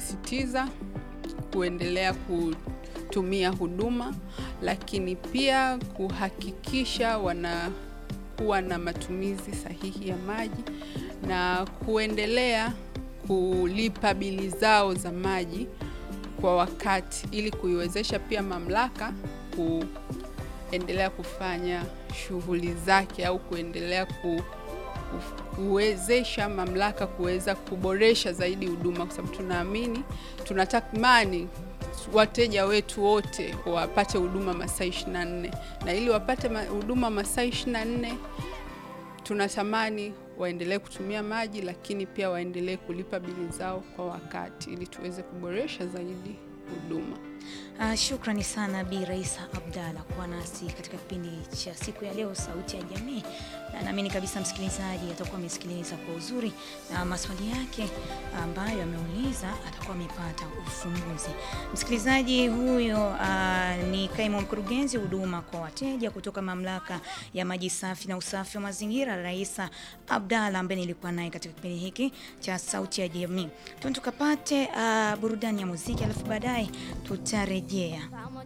kusisitiza kuendelea kutumia huduma, lakini pia kuhakikisha wanakuwa na matumizi sahihi ya maji na kuendelea kulipa bili zao za maji kwa wakati ili kuiwezesha pia mamlaka kuendelea kufanya shughuli zake au kuendelea ku, kuwezesha mamlaka kuweza kuboresha zaidi huduma, kwa sababu tunaamini, tunatamani wateja wetu wote wapate huduma masaa 24 na ili wapate ma- huduma masaa 24 tunatamani waendelee kutumia maji, lakini pia waendelee kulipa bili zao kwa wakati ili tuweze kuboresha zaidi huduma. Uh, shukrani sana Bi Raisa Abdalla kuwa nasi katika kipindi cha siku ya leo Sauti ya Jamii, na naamini kabisa msikilizaji atakuwa amesikiliza kwa uzuri na maswali yake ambayo ameuliza atakuwa amepata ufumbuzi. Msikilizaji huyo uh, ni kaimu mkurugenzi huduma kwa wateja kutoka mamlaka ya maji safi na usafi wa mazingira Raisa Abdalla ambaye nilikuwa naye katika kipindi hiki cha Sauti ya Jamii. Tuende tukapate uh, burudani ya muziki alafu baadaye tutarejea.